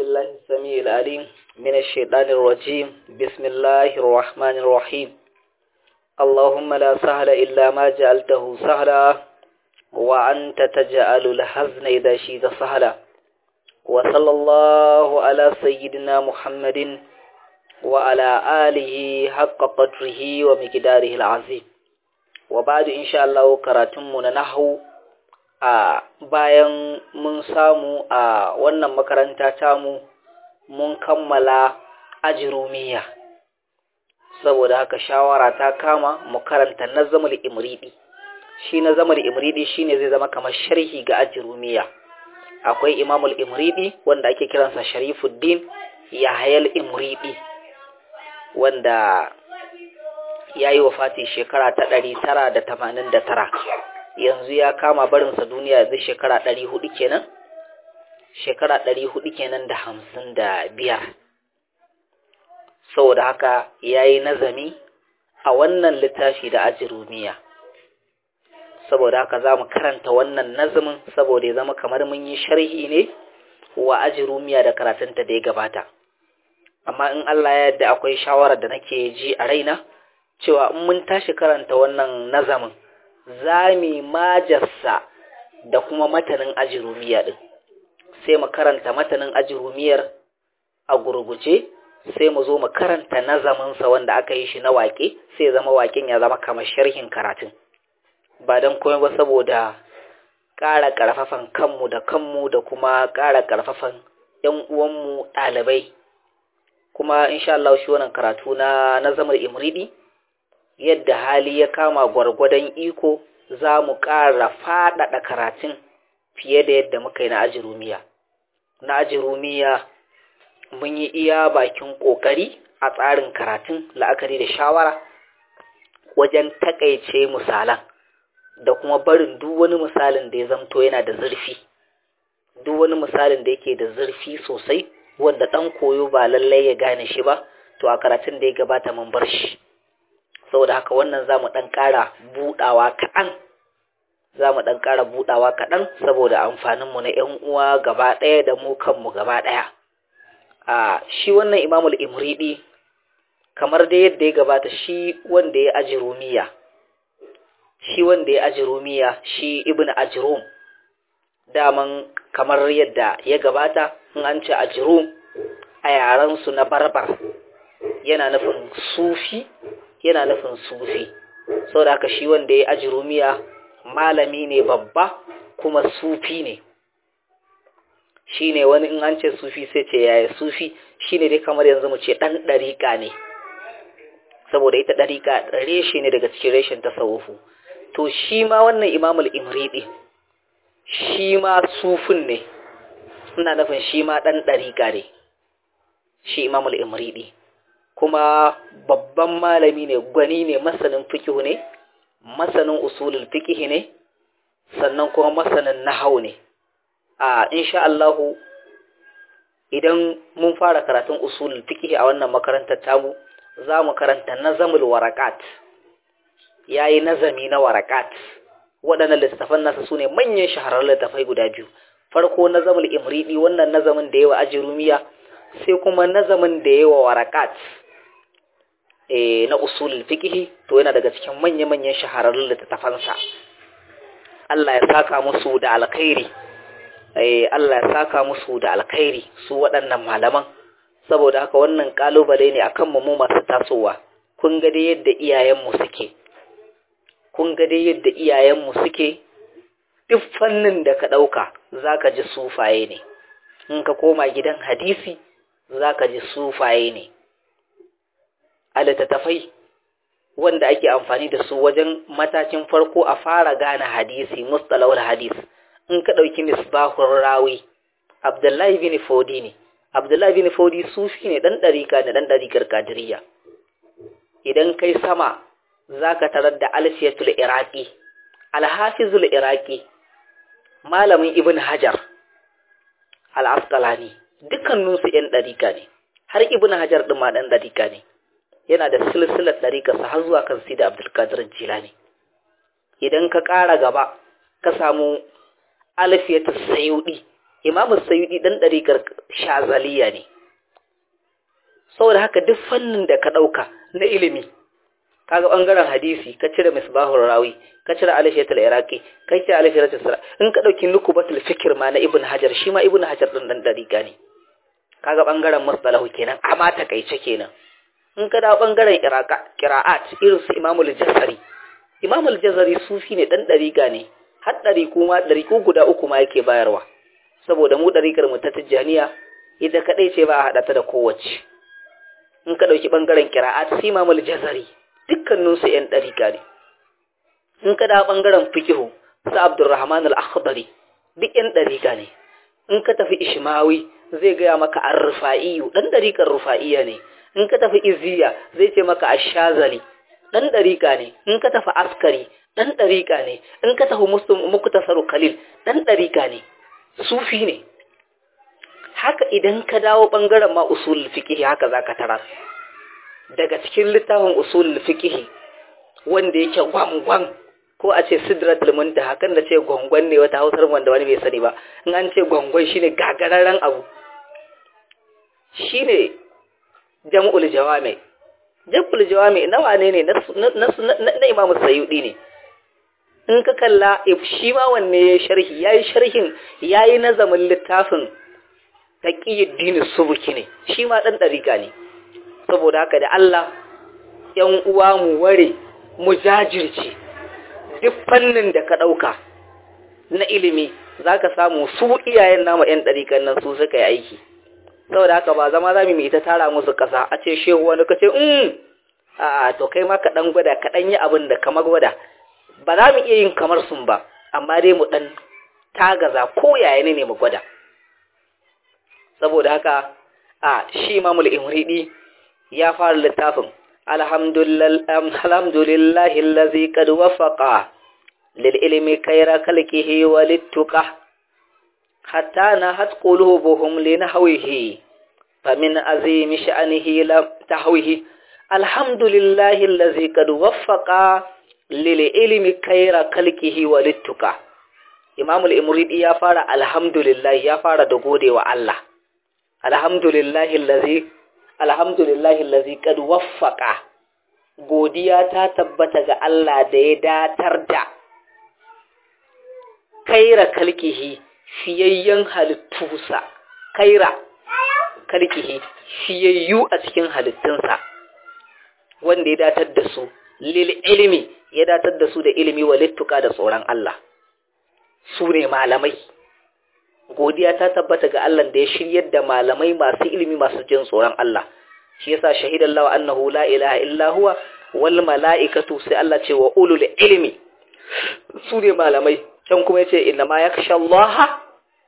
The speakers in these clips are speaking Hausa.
بالله السميع العليم من الشيطان الرجيم بسم الله الرحمن الرحيم اللهم لا سهل إلا ما جعلته سهلا وأنت تجعل الحزن إذا شئت سهلا وصلى الله على سيدنا محمد وعلى آله حق قدره ومقداره العظيم وبعد إن شاء الله كراتمنا نحو a bayan mun samu a wannan makaranta tamu mun kammala ajirumiya saboda haka shawara ta kama mu karanta nazamul imridi shi nazamul imridi shine zai zama kamar sharhi ga ajirumiya akwai imamul imridi wanda ake kiransa sharifuddin yahayal imridi wanda ya yi wafati shekara ta ɗari tara da tamanin da tara yanzu ya kama barinsa duniya yanzu shekara ɗari hudu kenan shekara ɗari hudu kenan da hamsin da biyar saboda haka ya yi nazami a wannan littafi da ajirumiya saboda haka za mu karanta wannan nazamin saboda ya zama kamar mun yi sharhi ne wa ajirumiya da karatunta da ya gabata amma in Allah ya yadda akwai shawarar da nake ji a raina cewa in mun tashi karanta wannan nazamin za mu majarsa da kuma matanin ajirumiya ɗin sai mu karanta matanin ajirumiyar a gurguje sai mu zo mu karanta nazaminsa wanda aka yi shi na waƙe sai zama waƙen ya zama kamar sharhin karatun ba don komai ba saboda ƙara ƙarfafan kanmu da kanmu da kuma ƙara ƙarfafan ‘yan uwanmu ɗalibai kuma insha Allah shi wannan karatu na nazamar imridi yadda hali ya kama gwargwadon iko za mu ƙara faɗaɗa karatun fiye da yadda muka yi na ajirumiya. Na ajirumiya mun yi iya bakin ƙoƙari a tsarin karatun la'akari da shawara wajen taƙaice misalan da kuma barin duk wani misalin da ya zamto yana da zurfi. Duk wani misalin da yake da zurfi sosai wanda ɗan koyo ba lallai ya gane shi ba, to a karatun da ya gabata mun bar shi. saboda haka wannan za mu ɗan ƙara buɗawa kaɗan za mu ɗan ƙara buɗawa kaɗan saboda amfaninmu na ‘yan uwa gaba ɗaya da mu kanmu gaba ɗaya a shi wannan imamul imriɗi kamar da yadda ya gabata shi wanda ya aji rumiya shi wanda ya aji rumiya shi ibn ajrum daman kamar yadda ya gabata in an ce ajrum a yarensu na barbar yana nufin sufi yana nufin sufi sau da haka shi wanda ya aji rumiya malami ne babba kuma sufi ne shi ne wani in an ce sufi sai ce yaya sufi shi ne dai kamar yanzu mu ce ɗan ɗariƙa ne saboda ita ɗariƙa reshe ne daga cikin reshen tasawufu to shi ma wannan imamul imriɗi shi ma sufin ne ina nufin shi ma ɗan ɗariƙa ne shi imamul imriɗi kuma babban malami ne gwani ne masanin fikihu ne masanin usulul fikihi ne sannan kuma masanin nahau ne a insha Allahu idan mun fara karatun usulul fikihi a wannan makarantar tamu za mu karanta nazamul warakat yayi nazami na warakat waɗannan littafan nasa sune manyan shahararrun littafai guda biyu farko nazamul imridi wannan nazamin da yawa ajirumiya sai kuma nazamin da yawa warakat na usulul fiqh to yana daga cikin manya-manyan shahararrun littattafansa Allah ya saka musu da alkhairi eh Allah ya saka musu da alkhairi su waɗannan malaman saboda haka wannan kalubale ne akan mu mu masu tasowa kun ga dai yadda iyayenmu suke kun ga dai yadda iyayenmu suke duk fannin da ka ɗauka zaka ji sufaye ne in ka koma gidan hadisi zaka ji sufaye ne a littattafai wanda ake amfani da su wajen matakin farko a fara gane hadisi mustalahul hadis in ka ɗauki misbahun rawi abdullahi bin fodi ne abdullahi bin fodi sufi ne ɗan ɗarika ne ɗan ɗarikar kadiriya idan kai sama za ka tarar da alfiyatul iraki alhafizul iraki malamin ibn hajar al'askalani dukkaninsu ‘yan ɗarika ne har ibn hajar ɗin ma ɗan ɗarika ne yana da silsilar ɗariƙarsa har zuwa kan sida abdulkadir jilani idan ka ƙara gaba ka samu alfiyatul sayudi imamu sayudi dan ɗarikar shazaliya ne saboda haka duk fannin da ka ɗauka na ilimi kaga ɓangaren hadisi ka cire misbahul rawi ka cire alishatul iraqi ka cire alishatul sara in ka ɗauki nukubatul fikir ma na ibn hajar shi ma ibn hajar ɗin dan ɗarika ne kaga ɓangaren musbalahu kenan amma takaice kenan in ka dawo ɓangaren kira'at irin su imamul jazari imamul jazari sufi ne dan ɗarika ne har ɗariku ma ɗariku guda uku ma yake bayarwa saboda mu ɗarikar mu ta tijjaniya ita kaɗai ce ba a haɗa ta da kowace in ka ɗauki ɓangaren kira'at su imamul jazari dukkaninsu ‘yan ɗarika ne in ka dawo ɓangaren fikihu su abdurrahman al-akhdari duk ‘yan ɗarika ne in ka tafi ishmawi zai gaya maka an rufa'iyu ɗan ɗarikar rufa'iya ne in ka tafi izziya zai ce maka ashazali ɗan ɗarika ne in ka tafi askari ɗan ɗarika ne in ka tafi muktasaru khalil ɗan ɗarika ne sufi ne haka idan ka dawo ɓangaren ma usulul fiqh haka zaka tarar daga cikin littafin usulul fiqh wanda yake gwangwan ko a ce sidratul muntaha kan da ce gwangwan ne wata hausar wanda wani bai sani ba in an ce gwangwan shine gagararren abu shine jam'ul jawami jam'ul jawami na wane ne na imamu sayyudi ne in ka kalla shi ma wanne ya sharhi yayi sharhin yayi nazamin littafin taqiyuddin subuki ne shi ma dan dariƙa ne saboda haka da Allah ‘yan uwa mu ware mu jajirce duk fannin da ka ɗauka na ilimi za ka samu su iyayen nama ‘yan ɗarikan nan su suka yi aiki saboda haka ba zama za mu yi ta tara musu ƙasa a ce shehu wani ka ce um a to kai ma ka ɗan gwada ka ɗan yi abin da kamar gwada ba za mu iya yin kamar sun ba amma dai mu ɗan tagaza ko yaya ne mu gwada saboda haka a shi mamul imridi ya fara littafin alhamdulillahi allazi qad wafaqa lil ilmi kayra kalkihi wa littuqa hatta nahat qulubuhum li nahwihi famin azimi sha'nihi lam tahwihi alhamdulillahi allazi qad wafaqa lil ilmi kayra kalkihi wa littuqa imam al-imridi ya fara alhamdulillah ya fara da godewa Allah alhamdulillahi allazi alhamdulillahi lazi kad waffaka godiya ta tabbata ga Allah da ya datar da kaira kalkihi fiyayyen halittusa kaira kalkihi fiyayyu a cikin halittunsa wanda ya datar da su lil ilimi ya datar da su da ilimi wa littuka da tsoron Allah su ne malamai godiya ta tabbata ga Allah da ya shiryar da malamai masu ilimi masu jin tsoron Allah shi yasa shahidallahu annahu la ilaha illa huwa wal malaikatu sai Allah ce wa ulul ilmi su ne malamai can kuma yace inna ma yakhsha Allah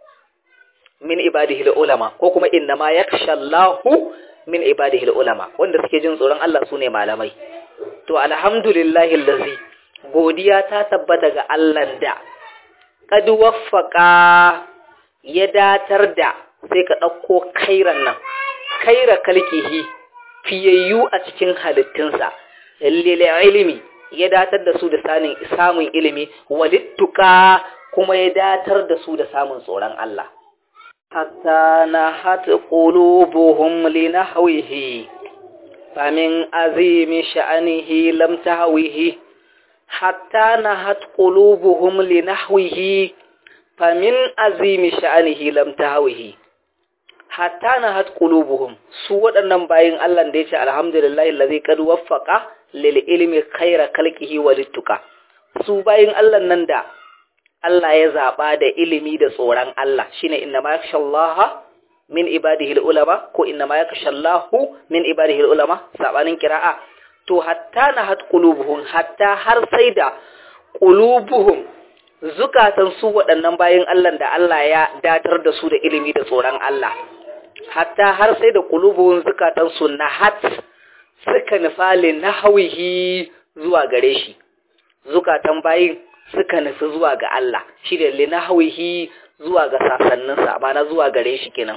min ibadihi ulama ko kuma inna ma yakhsha Allah min ibadihi ulama wanda suke jin tsoron Allah su ne malamai to alhamdulillahi allazi godiya ta tabbata ga Allah da kad waffaqa ya datar da sai ka ɗauko kairan nan kaira kalkihi fiyayyu a cikin halittunsa lile ilimi ya datar da su da samun ilimi walittuka kuma ya datar da su da samun tsoron Allah hatta na hata qulubuhum li nahwihi famin azimi sha'anihi lam tahwihi hatta na hata qulubuhum li nahwihi famin azimi sha'anihi lam tahwihi hatta na hat qulubuhum su waɗannan bayin Allah da yace alhamdulillahi allazi qad waffaqa lil ilmi khaira khalqihi wa littuqa su bayin Allah nan da Allah ya zaba da ilimi da tsoron Allah shine inna ma yakhshallaha min ibadihi ulama ko inna ma yakhshallahu min ibadihi ulama sabanin qira'a to hatta na hat qulubuhum hatta har sai da qulubuhum zukatan su waɗannan bayin Allah da Allah ya datar da su da ilimi da tsoron Allah hatta har sai da qulubuhum zukatan su nahat suka nufali nahawihi zuwa gare shi zukatan bayin suka nufi zuwa ga Allah shi da linahawihi zuwa ga sasanninsa na zuwa gare shi kenan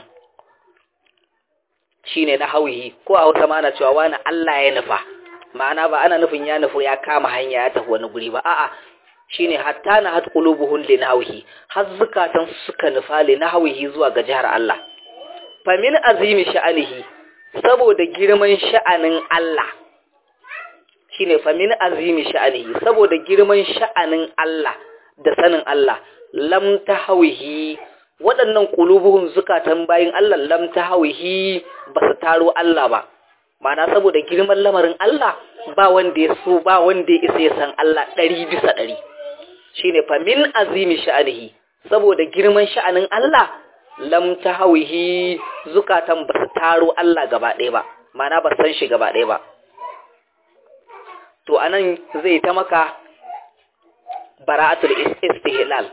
shine nahawihi ko a Hausa ma ana cewa wani Allah ya nufa ma'ana ba ana nufin ya nufi ya kama hanya ya tafi wani guri ba a'a shine hatta na hat qulubuhum li nahwihi har zukatan suka nufa li nahwihi zuwa ga jihar Allah fa min azimi sha'anihi saboda girman sha'anin Allah shine fa min azimi sha'anihi saboda girman sha'anin Allah da sanin Allah lam tahwihi waɗannan qulubuhum zukatan bayin Allah lam tahwihi ba su taro Allah ba Ma'ana saboda girman lamarin Allah ba wanda ya so ba wanda ya isa ya san Allah ɗari bisa ɗari shine fa min azimi sha'anihi saboda girman sha'anin Allah lam tahawihi zukatan ba su taro Allah gaba ɗaya ba ma'ana ba san shi gaba ɗaya ba to anan zai ta maka bara'atul istihlal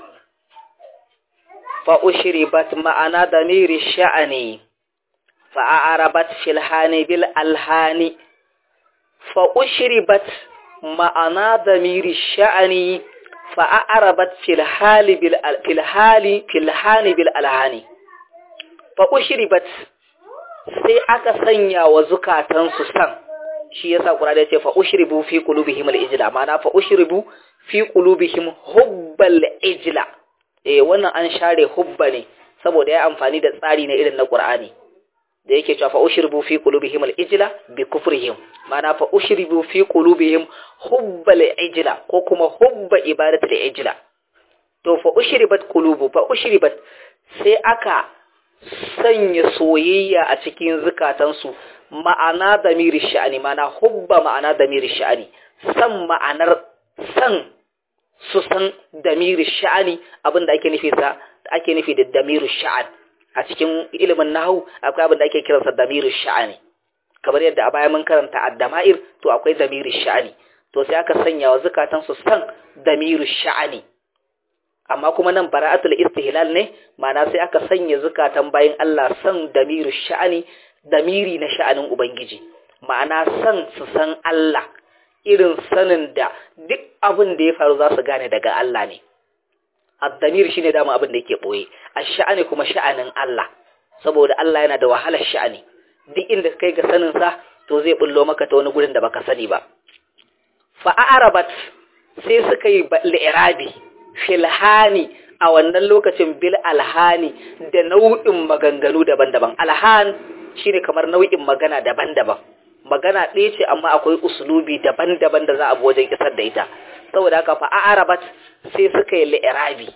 fa ushribat ma'ana damiri sha'ani fa a'rabat fil hani bil alhani fa ushribat ma'ana damiri sha'ani fa a'rabat fil hali bil fil hali fil hani bil alhani fa ushribat sai aka sanya wa zukatansu san shi yasa Qur'ani ya ce fa ushribu fi qulubihim al-ijla ma'ana fa ushribu fi qulubihim hubbal ijla eh wannan an share hubba ne saboda ya amfani da tsari na irin na Qur'ani da yake cewa fa ushribu fi qulubihim al-ijla bi kufrihim ma'ana fa ushribu fi qulubihim hubbal ijla ko kuma hubba ibadatul ijla to fa ushribat qulubu fa ushribat sai aka sanya soyayya a cikin zukatansu ma'ana damiri sha'ani ma'ana hubba ma'ana damiri sha'ani san ma'anar san su san damiri sha'ani abinda ake nufi sa ake nufi da damiru sha'an a cikin ilimin nahwu akwai abinda ake kiransa damiru sha'ani kamar yadda a baya mun karanta addama'ir to akwai damiru sha'ani to sai aka sanya wa zukatansu san damiru sha'ani amma kuma nan bara'atul istihlal ne ma'ana sai aka sanya zukatan bayin Allah san damiru sha'ani damiri na sha'anin ubangiji ma'ana san su san Allah irin sanin da duk abin da ya faru za su gane daga Allah ne ad-damir shine dama abin da yake boye ash-sha'ani kuma sha'anin Allah saboda Allah yana da wahalar sha'ani duk inda kai ga sanin sa to zai bullo maka ta wani gurin da baka sani ba fa a'rabat sai suka yi li'irabi filhani a wannan lokacin bil alhani da nau'in maganganu daban-daban alhan shine kamar nau'in magana daban-daban magana ɗaya ce amma akwai usulubi daban-daban da za a bi wajen isar da ita saboda haka fa arabat sai suka yi li'irabi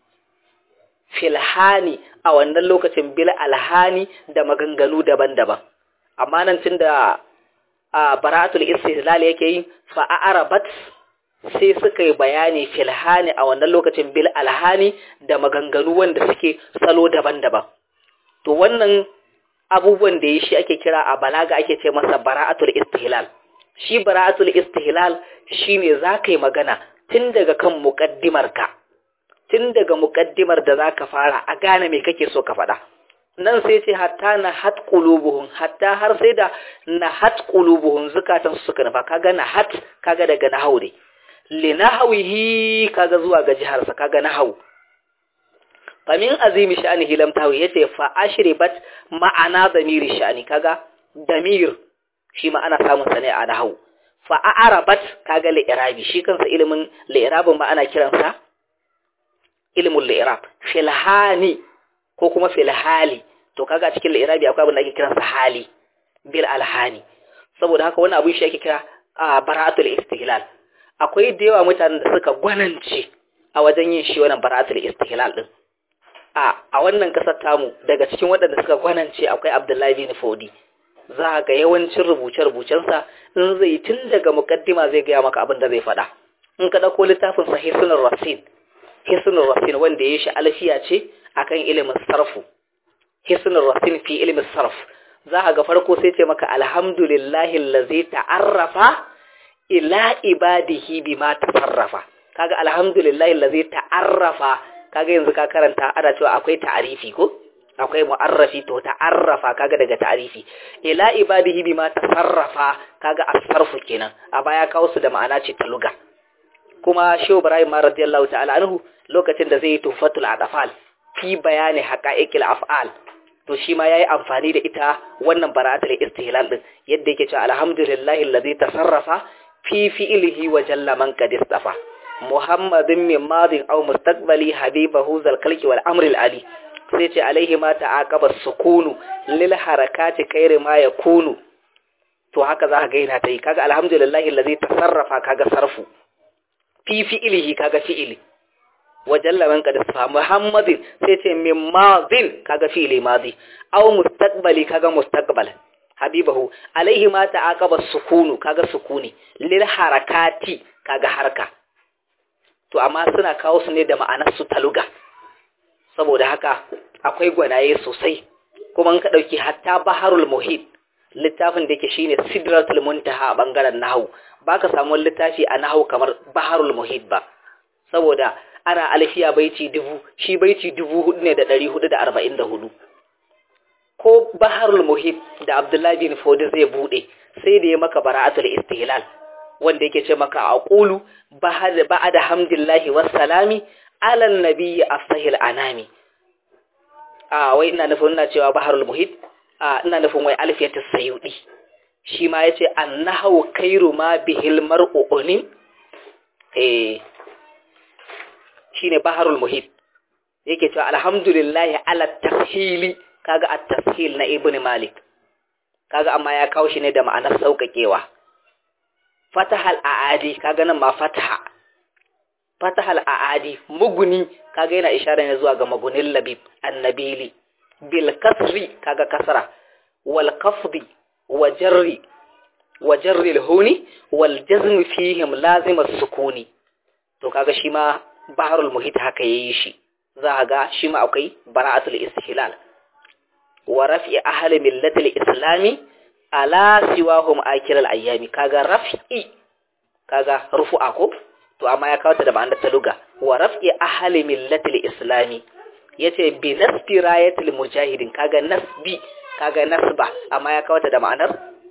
filhani a wannan lokacin bil alhani da maganganu daban-daban amma nan tunda a bara'atul istihlal yake yi fa arabat sai suka yi bayani filhani a wannan lokacin bil alhani da maganganu wanda suke salo daban-daban to wannan abubuwan da ya shi ake kira a balaga ake ce masa bara'atul istihlal shi bara'atul istihlal shine za ka yi magana tun daga kan muƙaddimarka tun daga muƙaddimar da za ka fara a gane me kake so ka faɗa nan sai ce hatta na hat qulubuhum hatta har sai da na hat qulubuhum zukatan suka nufa kaga na hat kaga daga nahawu ne linahawihi kaga zuwa ga jiharsa kaga nahawu famin azimi sha'anihi lam tawi yace fa ashribat ma'ana damiri sha'ani kaga damir shi ma ana samun sa ne a nahawu fa a'rabat kaga li'irabi shi kansa ilimin li'irabin ma ana kiransa ilmul li'irab filhani ko kuma filhali to kaga cikin li'irabi akwai abin da ake kiransa hali bil alhani saboda haka wani abin shi ake kira bara'atul istihlal akwai da yawa mutanen da suka gwanance a wajen yin shi wannan bara'atul istihlal din a a wannan kasar tamu daga cikin waɗanda suka gwanance akwai Abdullahi bin Fodi za ga yawancin rubuce-rubucensa in zai tun daga mukaddima zai gaya maka abin da zai faɗa in ka ɗauko littafin sa Hisnul Rasin Hisnul Rasin wanda ya shi alfiya ce akan ilimin sarfu Hisnul Rasin fi ilimin sarf za ka ga farko sai ce maka alhamdulillahi allazi ta'arrafa ila ibadihi bima tasarrafa kaga alhamdulillahi allazi ta'arrafa kaga yanzu ka karanta ana cewa akwai ta'arifi ko akwai mu'arrafi to ta'arrafa kaga daga ta'arifi ila ibadihi bima tasarrafa kaga asarfu kenan a baya kawo su da ma'ana ce ta luga kuma shehu ibrahim ma radiyallahu ta'ala anhu lokacin da zai yi tufatul adafal fi bayani haqa'iqil af'al to shi ma yayi amfani da ita wannan bara'atul istihlal din yadda yake cewa alhamdulillahi allazi tasarrafa fi fi'lihi wa jalla man qad istafa muhammadin min madin aw mustaqbali habibahu zal kalki wal amri al ali sai ce alaihi ma ta'aqaba sukunu lil harakati khairi ma yakunu to haka za ka ga yana ta yi kaga alhamdulillahi allazi tasarrafa kaga sarfu fi fi'ilihi kaga fi'ili wajalla man qad sa muhammadin sai ce min madin kaga fi'ili madi aw mustaqbali kaga mustaqbal habibahu alaihi ma ta'aqaba sukunu kaga sukuni lil harakati kaga harka to amma suna kawo su ne da ma'anar su taluga saboda haka akwai gwanaye sosai kuma in ka dauki hatta baharul muhit littafin da yake shine sidratul muntaha a bangaren nahwu baka samu littafi a nahwu kamar baharul muhit ba saboda ana alfiya baiti dubu shi baiti dubu hudu ne da ɗari hudu da arba'in da hudu ko baharul muhit da abdullahi bin fodi zai bude sai da ya maka bara'atul istihlal wanda yake ce maka aqulu ba'da hamdillahi wassalami ala nabiyyi afsahil anami a wai ina nufin ina cewa baharul muhit a ina nufin wai alfiyatus sayyudi shi ma yace annahu khairu ma bihil mar'u unin eh shine baharul muhit yake cewa alhamdulillahi ala tafhili kaga at-tashil na ibn malik kaga amma ya kawo shi ne da ma'anar sauƙaƙewa fatahal aadi kaga nan ma fataha fatahal aadi muguni kaga yana isharar ne zuwa ga magunin labib annabili bil kasri kaga kasra wal qafdi wa jarri wa jarri al-huni wal jazm fihim lazim as-sukuni to kaga shi ma baharul muhit haka yayi shi za ga shi ma akwai bara'atul istihlal wa raf'i ahli millatil islami ala siwahum akilal ayyami kaga raf'i kaga rufu'a ko to amma ya kawo ta da ma'anar taluga wa raf'i ahli millatil islami yace bi nasbi rayatil mujahidin kaga nasbi kaga nasba amma ya kawo ta da ma'anar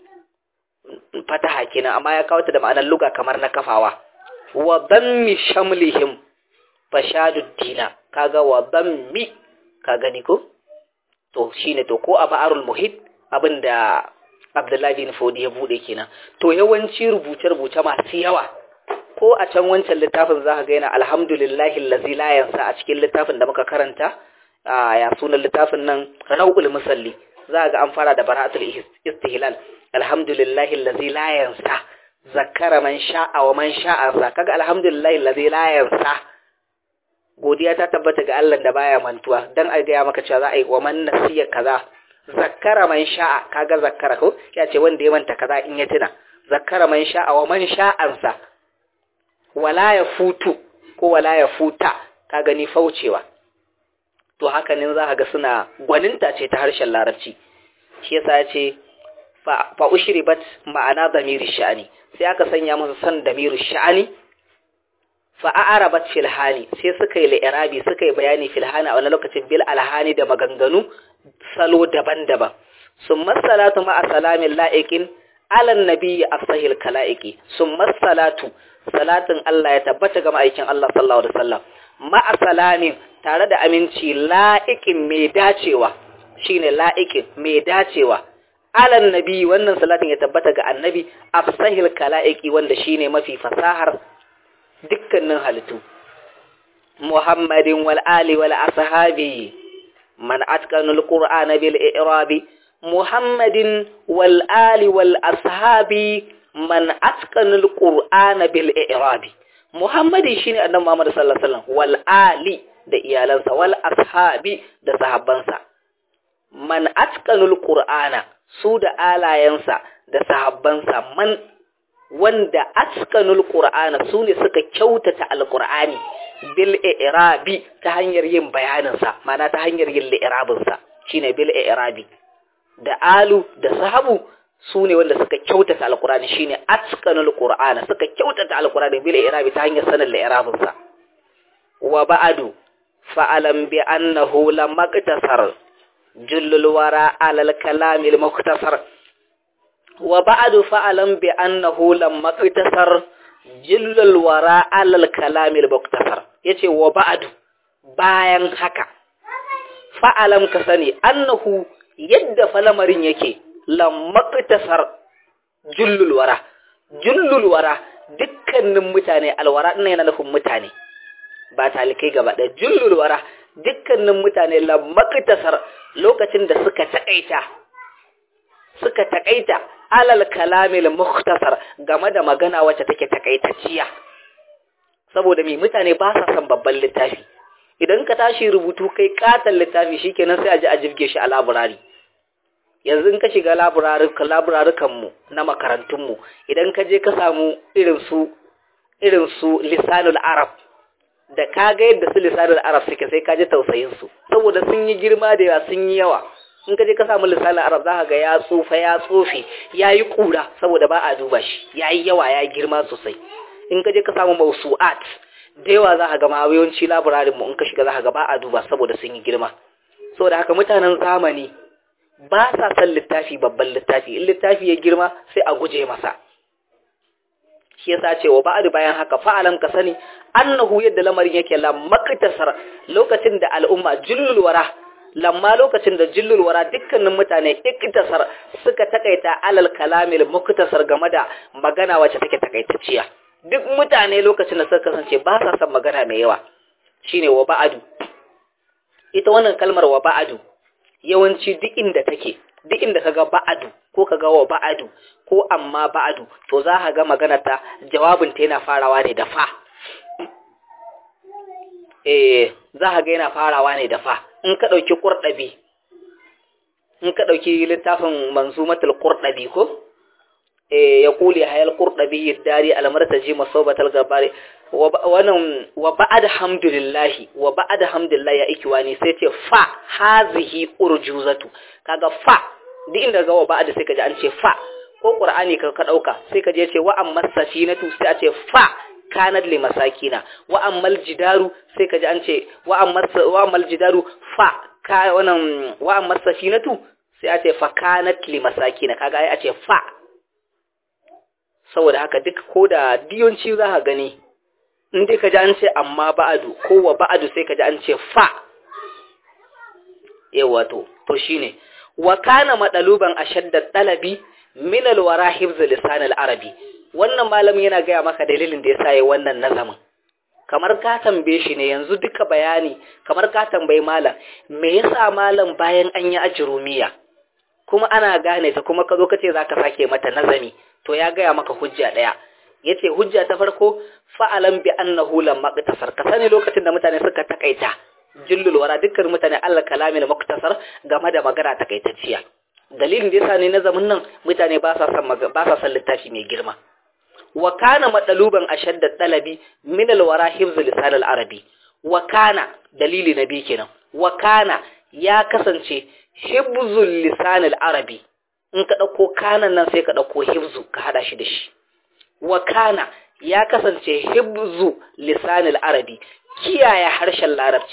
fataha kenan amma ya kawo ta da ma'anar luga kamar na kafawa wa dammi shamlihim fashadud dina kaga wa dammi ka gani ko to shine to ko a ba'arul muhit abinda Abdullahi bin Fodi ya bude kenan to yawanci rubuce-rubuce masu yawa ko a can wancan littafin za ka ga yana alhamdulillahi allazi la yansa a cikin littafin da muka karanta ya sunan littafin nan Rawul Musalli za ga an fara da bara'atul istihlal alhamdulillahi allazi la yansa zakara man sha'a wa man sha'a kaga alhamdulillahi allazi la yansa godiya ta tabbata ga Allah da baya mantuwa dan a gaya maka cewa za a yi wa man nasiya kaza zakkara man sha'a kaga zakkara ko ya ce wanda ya manta kaza in ya tuna zakkara man sha'a wa man sha'ansa wala ya futu ko wala ya futa ka gani faucewa to haka ne za ka ga suna gwaninta ce ta harshen larabci shi yasa ya ce fa ushribat ma'ana damiri sha'ani sai aka sanya masa san damiri sha'ani fa'arabat filhani sai suka yi li'irabi suka yi bayani filhani a wani lokacin bil alhani da maganganu salo daban-daban sun masalatu ma'a salamin la'ikin alan nabiyyi afsahil kala'iki sun masalatu salatin Allah ya tabbata ga ma'aikin Allah sallallahu alaihi wasallam ma'a salamin tare da aminci la'ikin mai dacewa shine la'ikin mai dacewa alan nabi wannan salatin ya tabbata ga annabi afsahil kala'iki wanda shine mafi fasahar dukkanin halittu Muhammadin wal ali wal ashabi man atqanul qur'ana bil i'rabi Muhammadin wal ali wal ashabi man atqanul qur'ana bil i'rabi Muhammadin shine annabi Muhammad sallallahu alaihi wasallam wal ali da iyalansa wal ashabi da sahabbansa man atqanul qur'ana su da alayansa da sahabbansa man wanda askanul qur'ana sune suka kyautata alqur'ani bil i'rabi ta hanyar yin bayanin sa mana ta hanyar yin li'irabin sa shine bil i'rabi da alu da sahabu sune wanda suka kyautata alqur'ani shine askanul qur'ana suka kyautata alqur'ani bil i'rabi ta hanyar sanin li'irabin sa wa ba'du fa'alam bi annahu lam maqtasar jullul wara alal kalamil muktasar wa ba'du fa'alam bi annahu lamma qtasar jillul wara alal kalamil muktasar yace wa ba'du bayan haka fa'alam ka sani annahu yadda falamarin yake lamma qtasar jullul wara jullul wara dukkanin mutane alwara ɗin yana nufin mutane ba talikai gaba ɗaya jullul wara dukkanin mutane lamaktasar lokacin da suka taƙaita suka taƙaita alal kalamil mukhtasar game da magana wacce take takaitacciya saboda me mutane ba sa son babban littafi idan ka tashi rubutu kai katon littafi shikenan sai a ji a jirge shi a laburari yanzu in ka shiga laburarukan mu na makarantun mu idan ka je ka samu irin su irin su lisanul arab da ka ga yadda su lisanul arab suke sai ka ji tausayin su saboda sun yi girma da yawa sun yi yawa in ka je ka samu lisanin arab za ka ga ya tsufa ya tsofe ya yi ƙura saboda ba a duba shi ya yi yawa ya girma sosai in ka je ka samu mausu'at da yawa za ka ga ma yawanci labirarin mu in ka shiga za ka ga ba a duba saboda sun yi girma saboda haka mutanen zamani ba sa son littafi babban littafi in littafi ya girma sai a guje masa shi yasa ce wa ba'adu bayan haka fa'alam ka sani annahu yadda lamarin yake la maktasar lokacin da al'umma jullul wara lamma lokacin da jillul wara dukkanin mutane iktasar suka takaita alal kalamil muktasar game da magana wacce take takaitacciya duk mutane lokacin da suka kasance ba sa son magana mai yawa shine wa ba'adu ita wannan kalmar wa ba'adu yawanci duk inda take duk inda kaga ba'adu ko kaga wa ba'adu ko amma ba'adu to za ka ga magana ta jawabin ta yana farawa ne da fa eh za ka ga yana farawa ne da fa in ka ɗauki ƙurɗabi in ka ɗauki littafin manzumatul ƙurɗabi ko ya kuli hayal ƙurɗabi yiddari almartaji masobatal gabari wannan wa ba'ad hamdulillahi wa ba'ad hamdulillahi ya ikiwani sai ce fa hazihi urjuzatu kaga fa duk inda ga wa ba'ad sai ka ji an ce fa ko qur'ani ka ka dauka sai ka je ce wa amma safinatu sai a ce fa kanat li masakina wa ammal jidaru sai kaji an ce wa ammal wa ammal jidaru fa ka wannan wa ammal safinatu sai a ce fa kanat li masakina kaga ai a ce fa saboda haka duk ko da diyonci za ka gani in dai kaji an ce amma ba'adu ko wa ba'adu sai kaji an ce fa yawa to to shine wa kana madaluban ashadda talabi min alwara hifz lisan al-arabi wannan malamin yana gaya maka dalilin da ya sa yi wannan nazamin kamar ka tambaye shi ne yanzu duka bayani kamar ka tambayi malam me yasa malam bayan an yi ajirumiya kuma ana gane ta kuma ka zo ka ce za ka sake mata nazami to ya gaya maka hujja ɗaya ya ce hujja ta farko fa'alan bi annahu lam maqtasar ka sani lokacin da mutane suka takaita jillul wara dukkan mutane Allah kalamin muktasar game da magana takaitacciya dalilin da yasa ne nazamin nan mutane ba sa son ba sa son littafi mai girma wa kana madaluban ashadda talabi min alwara hifz lisan al-arabi wa kana dalili nabi kenan wa kana ya kasance hibzul lisan al-arabi in ka dauko kanan nan sai ka dauko hibzu ka hada shi da shi wa kana ya kasance hibzu lisan al-arabi kiyaye harshen larabci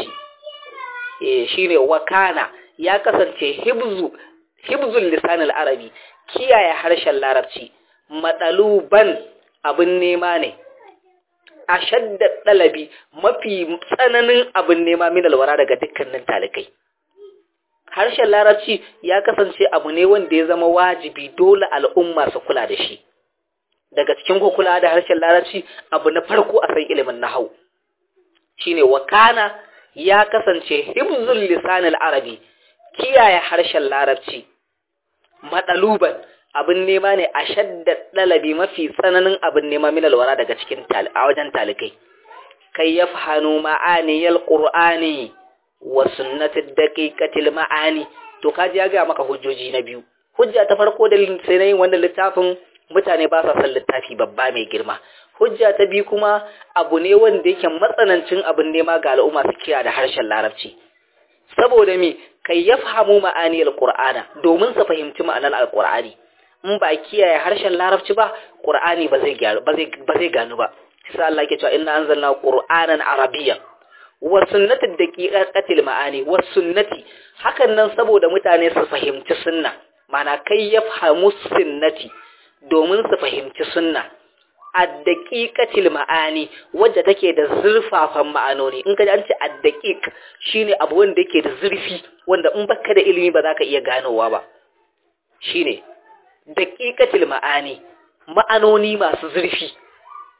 eh shine wa kana ya kasance hibzu hibzul lisan al-arabi kiyaye harshen larabci madaluban abin nema ne a shadda ɗalabi mafi tsananin abin nema min alwara daga dukkanin talikai harshen larabci ya kasance abu ne wanda ya zama wajibi dole al'umma su kula da shi daga cikin kula da harshen larabci abu na farko a san ilimin nahau shine wakana ya kasance hibzul lisanil arabi kiyaye harshen larabci madaluban abin nema ne a shadda ɗalabi mafi tsananin abin nema min alwara daga cikin a wajen talikai kai ya fahanu ma'aniyar ƙur'ani wa sunnatin daƙiƙatil ma'ani to kaji ya gaya maka hujjoji na biyu hujja ta farko da sai na yin wannan littafin mutane ba sa son littafi babba mai girma hujja ta biyu kuma abu ne wanda yake matsanancin abin nema ga al'umma su kira da harshen larabci saboda me kai ya fahimu ma'aniyar ƙur'ana domin su fahimci ma'anar alƙur'ani in ba kiyaye harshen larabci ba qur'ani ba zai gyaru ba zai ba zai ganu ba sai Allah yake cewa inna anzalna qur'anan arabiyyan wa sunnati daqiqatil ma'ani wa sunnati hakan nan saboda mutane su fahimci sunna mana kai ya fahimu sunnati domin su fahimci sunna ad-daqiqatil ma'ani wadda take da zurfafan ma'anoni in ka ji an ce ad-daqiq shine abu wanda yake da zurfi wanda in baka da ilimi ba za ka iya ganowa ba shine daƙiƙatil ma'ani ma'anoni masu zurfi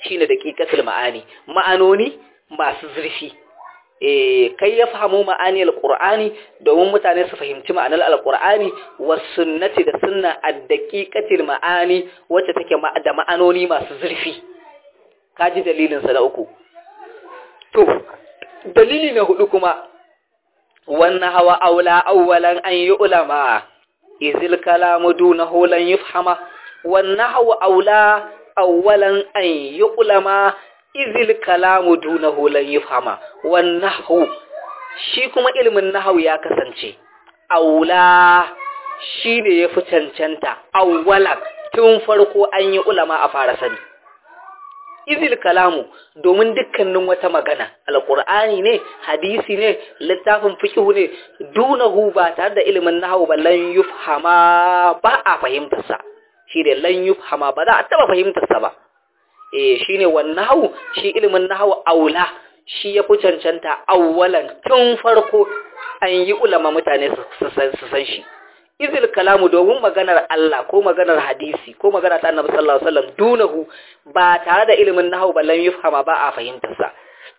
shine daqiqatul ma'ani ma'anoni masu zurfi eh kai ya fahimu ma'ani alqur'ani domin mutane su fahimci ma'anar alqur'ani was sunnati da sunna ad-daqiqatil ma'ani wacce take da ma'anoni masu zurfi kaji dalilin sa na uku to dalili na hudu kuma wannan hawa aula awwalan an yi ulama izil kalamu dunahu lan yufhama wannan hawa aula awwalan an yi ulama izil kalamu dunahu lan yufhama wannan shi kuma ilimin nahawu ya kasance aula shi ne ya fi cancanta awwalan tun farko an yi ulama a fara sani izil kalamu domin dukkanin wata magana alqur'ani ne hadisi ne littafin fiqh ne dunahu ba tare da ilimin nahwu ba lan yufhama ba a fahimtar sa shi ne lan yufhama ba za a taba fahimtar sa ba eh shine wan nahwu shi ilimin nahwu aula shi ya fi cancanta awwalan tun farko an yi ulama mutane su san shi izil kalamu domin maganar Allah ko maganar hadisi ko magana ta annabi sallallahu alaihi wasallam dunahu ba tare da ilimin nahwu ballan yufhama ba a fahimtar sa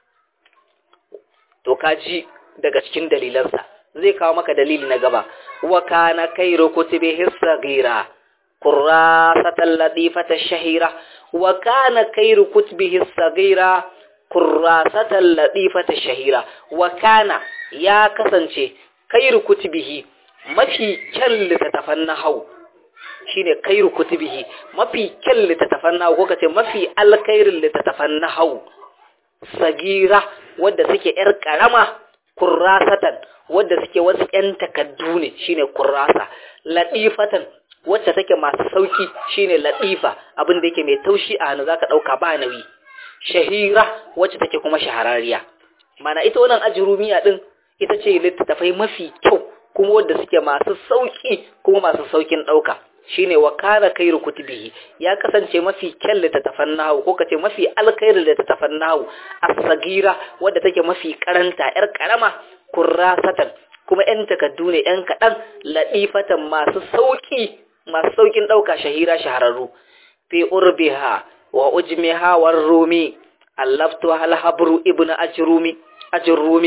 to kaji daga cikin dalilansa zai kawo maka dalili na gaba wa kana khairu kutubihi saghira qurrasatan latifata shahira wa kana khairu kutubihi saghira qurrasatan latifata shahira wa kana ya kasance khairu kutubihi mafi kyan littattafan nahau shine kairu kutubihi mafi kyan littattafan nahau ko kace mafi alkairin littattafan nahau sagira wadda suke yar karama kurrasatan wadda suke wasu yan takaddu ne shine kurrasa latifatan wacce take masu sauki shine latifa abin da yake mai taushi a hannu zaka dauka ba nauyi shahira wacce take kuma shahararriya mana ita wannan ajrumiya din ita ce littattafai mafi kyau kuma wanda suke masu sauki kuma masu saukin ɗauka shine wa kana kairu kutubihi ya kasance mafi kyan littattafan nahu ko kace mafi alkhairu littattafan nahu as-sagira wadda take mafi karanta yar karama kurrasatan kuma yan takaddu ne yan kadan ladifatan masu sauki masu saukin ɗauka shahira shahararru fi urbiha wa ujmiha war rumi allaftu hal habru ibnu ajrumi ajrumi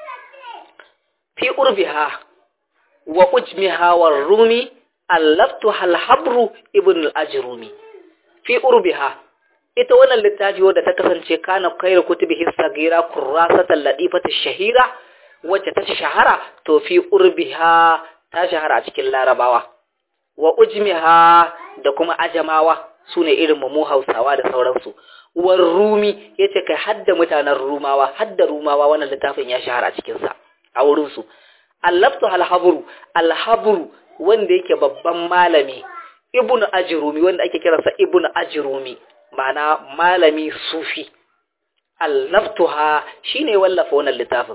fi urbiha wa ujmiha war rumi allaftu hal habru ibn al-ajrumi fi urbiha ita wannan littafi wadda ta kasance kana khairu kutubihi sagira kurrasatan ladifatu shahira wacce ta shahara to fi urbiha ta shahara a cikin larabawa wa ujmiha da kuma ajamawa sune irin mu Hausawa da sauransu war rumi yace kai hadda mutanen rumawa hadda rumawa wannan littafin ya shahara a cikin sa a wurin su allaftu alhabru alhabru wanda yake babban malami ibnu ajrumi wanda ake kiransa ibnu ajrumi ma'ana malami sufi allaftuha shine wallafa wannan littafin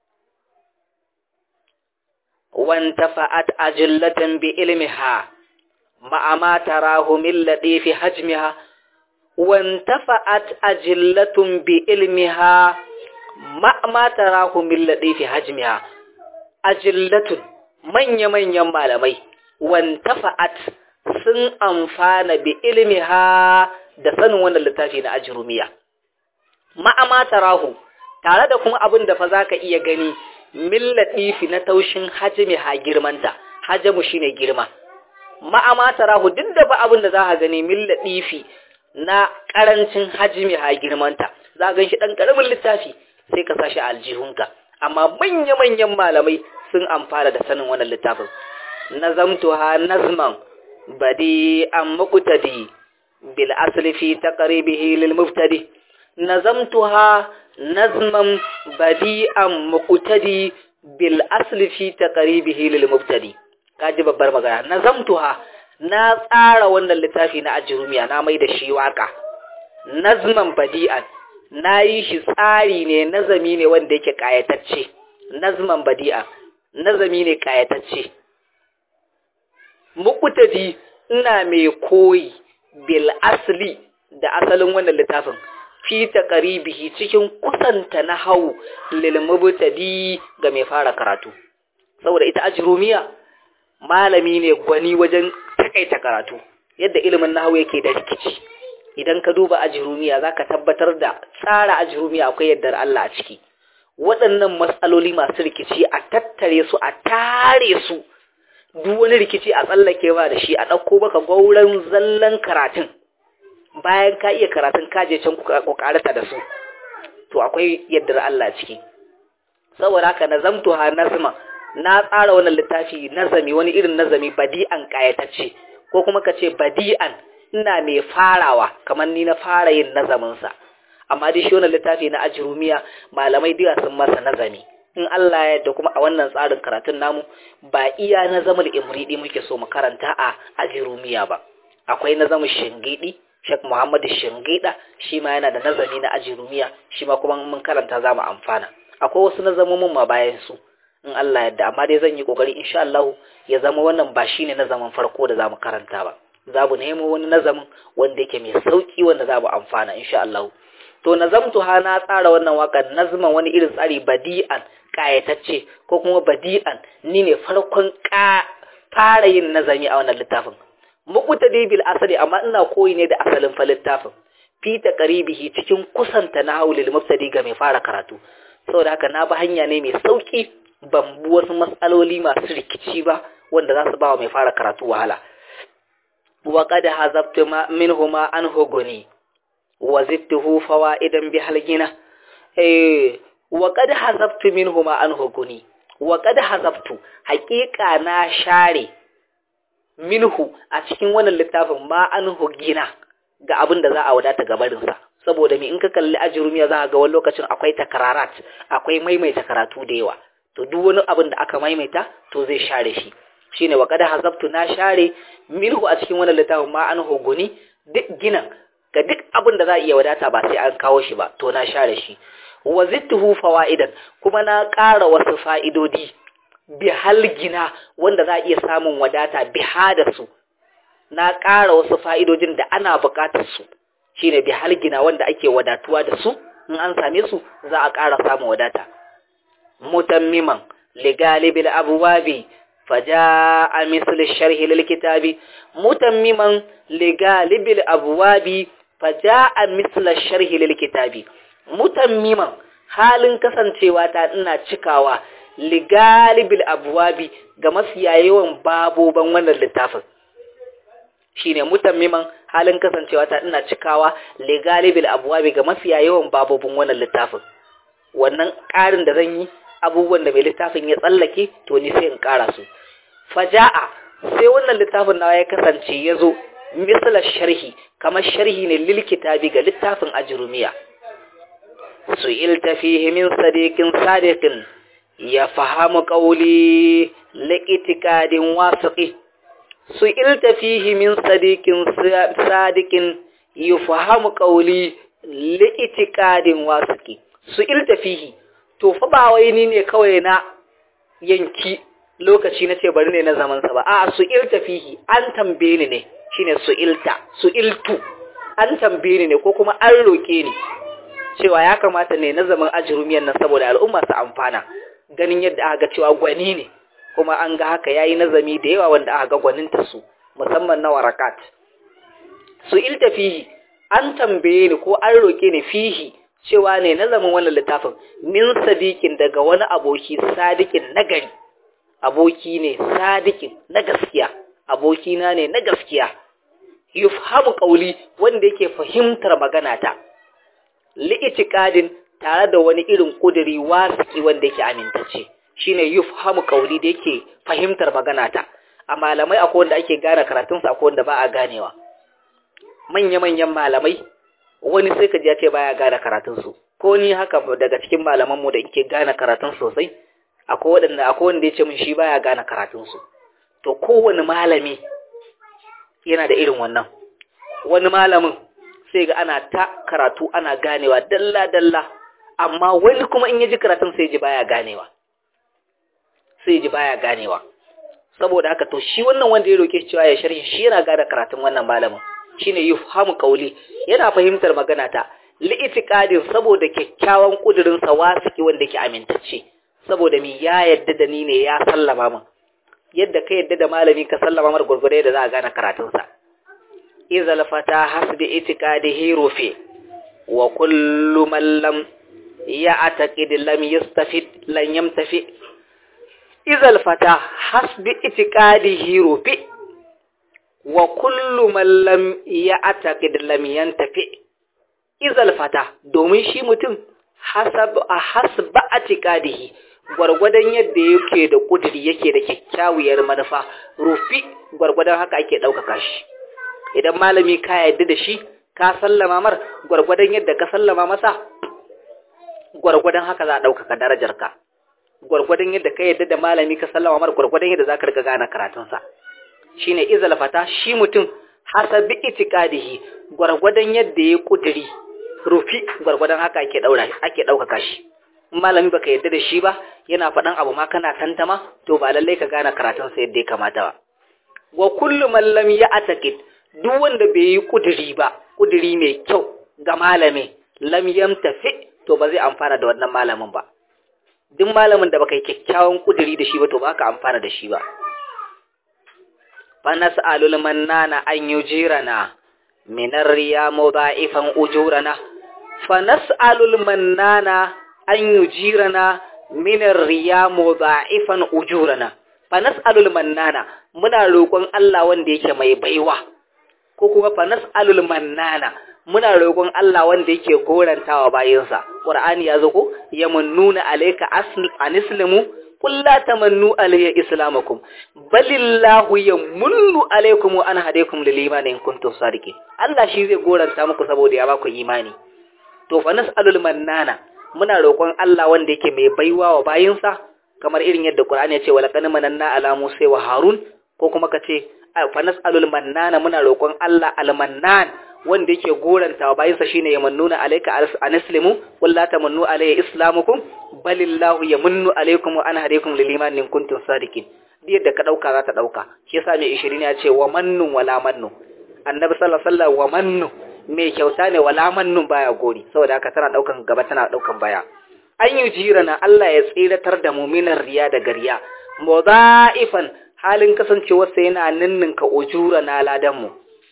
wantafa'at ajillatan bi ilmiha ma'a ma tarahu min ladifi hajmiha wantafa'at ajillatun bi ilmiha ma'a ma tarahu min ladifi hajmiha ajillatun manya-manyan malamai wantafa'at sun amfana bi ilmiha da sanin wannan littafi na ajrumiya ma'ama tarahu tare da kuma abin da fa zaka iya gani min latifi na taushin hajmi ha girmanta hajamu shine girma ma'ama tarahu duk da ba abin da zaka gani min latifi na karancin hajmi ha girmanta za ga shi dan karamin littafi sai ka sashi aljihunka amma manya-manyan malamai sun amfana da sanin wannan littafin nazamtuha nazman badi an muqtadi bil asli fi taqribihi lil muftadi nazamtuha nazman badi an muqtadi bil asli fi taqribihi lil muftadi kaji babbar magana nazamtuha na tsara wannan littafi na ajrumiya na mai da shi waka nazman badi'an na yi shi tsari ne nazami ne wanda yake kayatacce nazman badi'a nazami ne kayatacce muqtadi ina mai koyi bil asli da asalin wannan littafin fi taqribihi cikin kusanta na hau lil mubtadi ga mai fara karatu saboda ita ajrumiya malami ne gwani wajen takaita karatu yadda ilimin nahwu yake da rikici idan ka duba ajirumiya za ka tabbatar da tsara ajirumiya akwai yardar Allah a ciki waɗannan matsaloli masu rikici a tattare su a tare su duk wani rikici a tsallake ba da shi a ɗauko baka gauran zallan karatun bayan ka iya karatun kaje can kokarata da su to akwai yardar Allah ciki saboda haka nazamtu ha nazma na tsara wannan littafi nazami wani irin nazami badi'an kayatacce ko kuma ka ce badi'an ina mai farawa kamar ni na fara yin nazaminsa amma dai shi wannan littafi na ajrumiya malamai da sun masa nazami in Allah ya yarda kuma a wannan tsarin karatun namu ba iya nazamul imridi muke so mu karanta a ajrumiya ba akwai nazamin shingidi Sheikh Muhammad Shingida shi ma yana da nazami na ajrumiya shi ma kuma mun karanta za mu amfana akwai wasu nazamomin ma bayan su in Allah yadda amma dai zan yi kokari insha Allah ya zama wannan ba shine nazamin farko da zamu karanta ba za mu nemo wani nazamin wanda yake mai sauki wanda za mu amfana insha Allah to nazamtu ha na tsara wannan waƙar nazman wani irin tsari badi'an kayatacce ko kuma badi'an ni ne farkon ka fara yin nazami a wannan littafin muqtadi bil asali amma ina koyi ne da asalin fa littafin fi taqribihi cikin kusanta na haulil mubtadi ga mai fara karatu saboda haka na bi hanya ne mai sauki ban bi wasu matsaloli masu rikici ba wanda za su ba wa mai fara karatu wahala wa qad hazabtu ma minhuma an huguni wa zidtuhu fawaidan bi halgina eh wa qad hazabtu minhuma an huguni wa qad hazabtu haqiqa na share minhu a cikin wannan littafin ma an hugina ga abin da za a wadata gabarinsa saboda me in ka kalli ajrumiya za ga wani lokacin akwai takararat akwai maimaita karatu da yawa to duk wani abin da aka maimaita to zai share shi shine wa qad hazabtu na share minhu a cikin wannan littafin ma an huguni duk ginan ga duk abin da za a iya wadata ba sai an kawo shi ba to na share shi wa zittuhu fawaidan kuma na ƙara wasu fa'idodi bi halgina wanda za a iya samun wadata biha da su na ƙara wasu fa'idojin da ana buƙatar su shine bi halgina wanda ake wadatuwa da su in an same su za a ƙara samun wadata mutammiman ligalibil abwabi faja'a misl sharhi lil kitabi mutammiman ligalibil abwabi faja'a misl sharhi lil kitabi mutammiman halin kasancewa ta ina cikawa ligalibil abwabi ga mafiya yawan baboban wannan littafin shine mutammiman halin kasancewa ta ina cikawa ligalibil abwabi ga mafiya yawan babobin wannan littafin wannan ƙarin da zan yi abubuwan da mai littafin ya tsallake to ni sai in ƙara su faja'a sai wannan littafin nawa ya kasance ya zo misalar sharhi kamar sharhi ne lil kitabi ga littafin ajrumiya su'ilta fihi min sadiqin sadiqin ya fahamu qawli liqitikadin wasiqi su'ilta fihi min sadiqin sadiqin yufahamu qawli liqitikadin wasiqi su'ilta fihi to fa ba wai ni ne kawai na yanki lokaci na ce bari ne na zaman sa ba a su'ilta fihi an tambaye ni ne shine su'ilta su'iltu an tambaye ni ne ko kuma an roke ni cewa ya kamata ne na zaman ajrumiyan nan saboda al'umma su amfana ganin yadda aka ga cewa gwani ne kuma an ga haka yayi nazami da yawa wanda aka ga gwaninta su musamman na warakat su'ilta fihi an tambaye ni ko an roke ni fihi cewa ne nazamin wannan littafin min sadiqin daga wani aboki sadiqin nagari aboki ne sadiqin na gaskiya abokina ne na gaskiya yufhamu qawli wanda yake fahimtar magana ta li'itiqadin tare da wani irin kudiri wasiki wanda yake amintacce shine yufhamu qawli da yake fahimtar magana ta a malamai akwai wanda ake gane karatun sa akwai wanda ba a ganewa manya manyan malamai wani sai ka ji ya ce baya gane karatun su ko ni haka daga cikin malaman mu da yake gane karatun sosai akwai wadanda akwai wanda ya ce min shi baya gane karatun su to kowane malami yana da irin wannan wani malamin sai ga ana ta karatu ana ganewa dalla dalla amma wani kuma in ya ji karatun sai ji baya ganewa sai ji baya ganewa saboda haka to shi wannan wanda ya roke cewa ya sharhi shi yana gane karatun wannan malamin shine yufhamu qawli yana fahimtar magana ta li'itiqadin saboda kyakkyawan kudirin sa wasiki wanda ke amintacce saboda mi ya yadda da ni ne ya sallama min yadda ka yadda da malami ka sallama mar gurgure da za a gane karatun sa izal fata hasbi itiqadihi rufi wa kullu man lam ya'taqid lam yastafid lan yamtafi izal fata hasbi itiqadihi rufi wa kullu man lam ya'taqid lam yantafi izal fata domin shi mutum hasab hasba atiqadihi gwargwadon yadda yake da kudiri yake da kyakkyawar manufa rufi gwargwadon haka ake ɗaukaka shi idan malami ka yadda da shi ka sallama mar gwargwadon yadda ka sallama masa gwargwadon haka za a ɗaukaka darajarka gwargwadon yadda ka yadda da malami ka sallama mar gwargwadon yadda za ka riga gane karatunsa shine izal fata shi mutum hasabi itiqadihi gwargwadon yadda ya kudiri rufi gwargwadon haka ake daura ake ɗaukaka shi malami baka yadda da shi ba yana faɗan abu ma kana tantama to ba lallai ka gane karatun sa yadda ya kamata ba wa kullu man lam ya'taqid duk wanda bai yi kudiri ba kudiri mai kyau ga malami lam yamtafi to ba zai amfana da wannan malamin ba duk malamin da baka yi kyakkyawan kudiri da shi ba to ba ka amfana da shi ba fa nas'alul mannana an yujirana min ar-riya mudha'ifan ujurana fa nas'alul mannana an yujirana min ar-riya mudha'ifan ujurana fa nas'alul mannana muna roƙon Allah wanda yake mai baiwa ko kuma fa nas'alul mannana muna roƙon Allah wanda yake gorantawa bayinsa Qur'ani ya zo ko yamunnuna alayka anislimu qul la tamannu alayya islamakum balillahu yamunnu alaykum wa an hadaykum lil imani in kuntum sadiqin Allah shi zai goranta muku saboda ya baku imani to fa nas'alul mannana muna roƙon Allah wanda yake mai baiwa wa bayinsa kamar irin yadda Qur'ani ya ce wala kana mananna ala Musa wa Harun ko kuma ka ce fa nas'alul mannana muna roƙon Allah al-mannan wanda yake goranta wa bayinsa shine yamannuna alayka anislimu qul la tamannu alayya islamukum balillahu yamunnu alaykum wa ana hadaykum lil iman in kuntum sadiqin yadda ka dauka za ta dauka shi yasa mai 20 ya ce wa mannun wala mannu annabi sallallahu alaihi wasallam wa mannu mai kyauta ne wala mannun baya gori saboda haka tana daukan gaba tana daukan baya an yi jirana Allah ya tsiratar da muminan riya da gariya mudha'ifan halin kasancewarsa yana ninninka ujura na ladanmu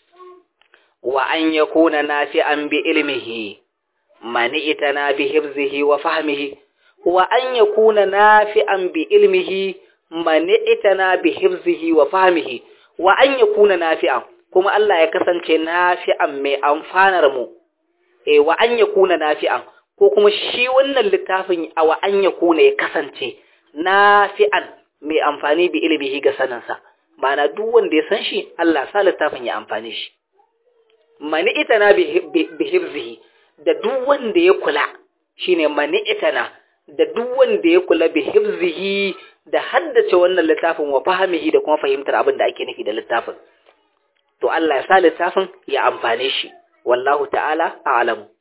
wa an yakuna nafi'an bi ilmihi mani itana bi hifzihi wa fahmihi wa an yakuna nafi'an bi ilmihi mani itana bi hifzihi wa fahmihi wa an yakuna nafi'an kuma Allah ya kasance nafi'an mai amfanar mu eh wa an yakuna nafi'an ko kuma shi wannan littafin a wa an yakuna ya kasance nafi'an mai amfani bi ilmihi ga saninsa ma'ana duk wanda ya san shi Allah sa littafin ya amfane shi mani itana bi hifzihi da duk wanda ya kula shine mani itana da duk wanda ya kula bi hifzihi da haddace wannan littafin wa fahimihi da kuma fahimtar abin da ake nufi da littafin to Allah ya sa littafin ya amfane shi wallahu ta'ala a'lamu